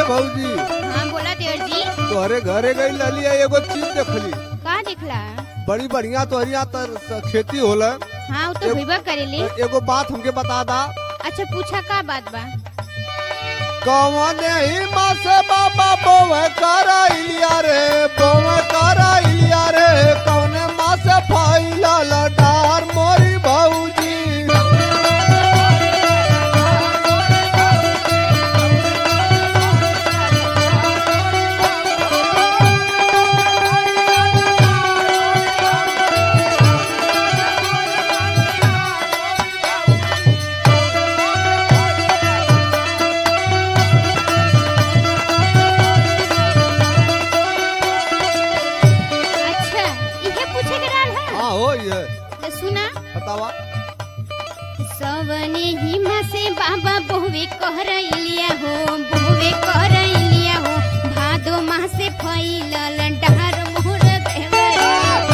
भौजी हाँ बोला देवर जी तोहरे घरे गई लली एगो चीज देखली का दिखला बड़ी बढ़िया तोहरिया तर स- खेती होला हाँ वो तो एक- हुईबा करेले तो एगो बात हमके बता दा अच्छा पूछा का बात बा कौन ही माँ से बाबा बोवे करा इलिया रे बोवे करा इलिया रे कौन माँ से फाइला लडार मोरी भौजी अच्छा इहे पूछे के रहल है हाँ हो ये तो सुना बतावा सवने हिमा से बाबा बहुवे कहरैलिया हो बहुवे कहरैलिया हो भादो माह से फैलल डहर मोर देवरा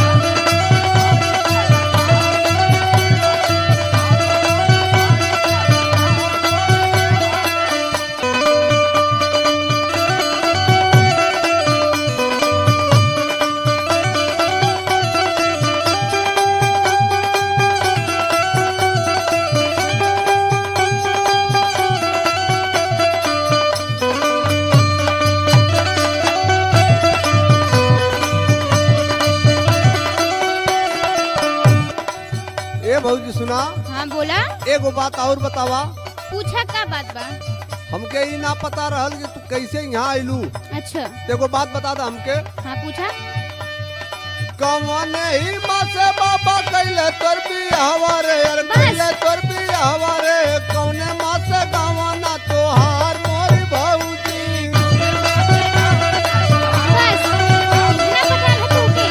ए भौजी सुना हाँ बोला एगो बात और बतावा पूछा का बात बा हमके ई ना पता रहल कि तू कैसे यहाँ आइलू अच्छा एगो बात बता दा हमके हाँ पूछा कौन ही माँ से बाबा कैले तोर बियावा रे यार बस। कैले तोर बियावा रे कौने माँ से गावाना तोहार मोरी भौजी बस इतना पता है तोके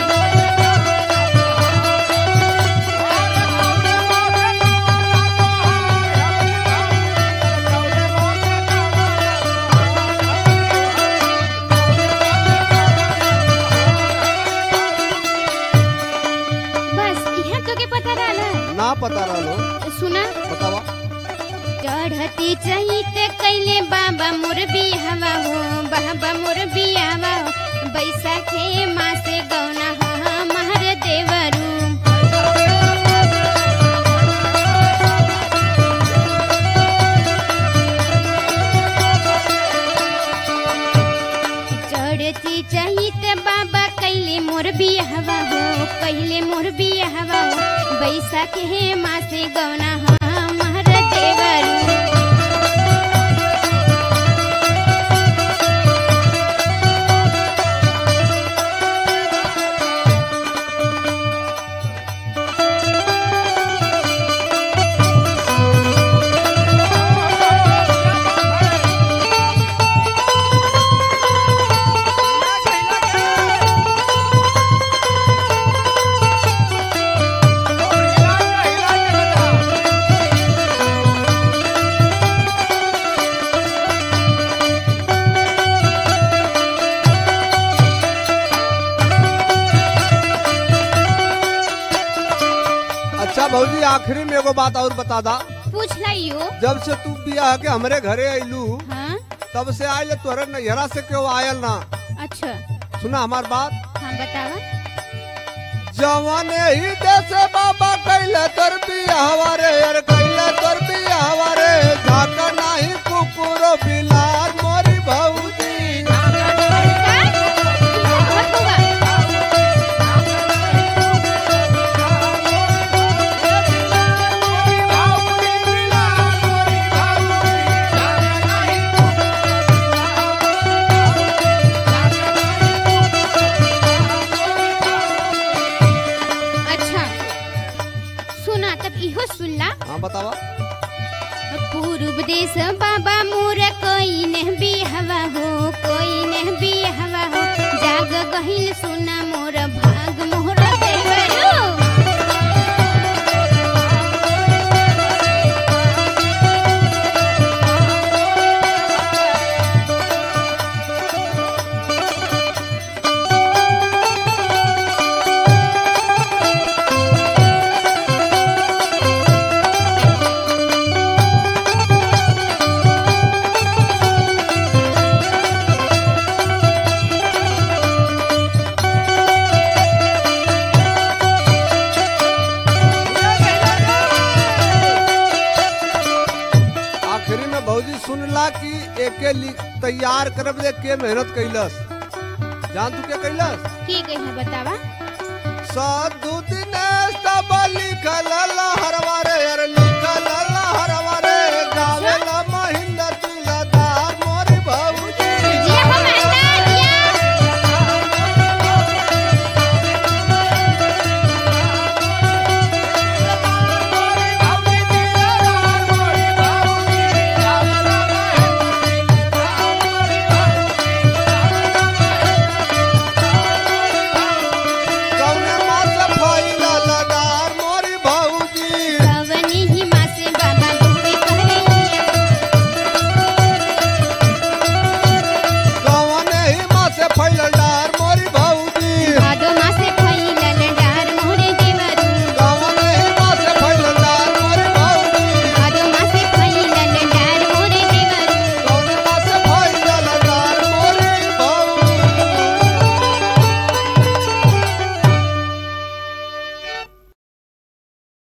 बस यहाँ तो के पता रहल है ना पता रहलो तो सुना बतावा चढ़ती चहिते कैले बाबा मोर बियावा हो बाबा मोर बियावा हो बैसाखे माँ से गौना हमार देवरू चढ़ती चहिते बाबा कैले मोर बियावा हो कैले मोर बियावा हो बैसाखे माँ से गौना हमार देवरू अच्छा भौजी आखिरी में एगो बात और बता दा पूछ लाइयो जब से तू बियाह के हमरे घरे आइलू हाँ तब से आयल तोहरे नैहरा से क्यों आयल ना अच्छा सुना हमार बात हाँ बतावा जवान ही देश बाबा कैले तोर बियाहवा रे यार कैले तोर बियाहवा रे झाका नाही कुकुर बिलार मोरी भौजी का? इसे बहुत होगा। अच्छा सुना तब इहो सुनला हाँ बतावा पूर्व देश बाबा मोर कोई ने बिहवा हो कोई ने बिहवा हो जाग गहिल सुना मोर भाग मोर देवरो भौजी सुनला कि एके लिख तैयार करब दे के मेहनत कैलस जान तू के कैलस की कहे बतावा साधु दिनेश तब लिखल लहरवा रे अरे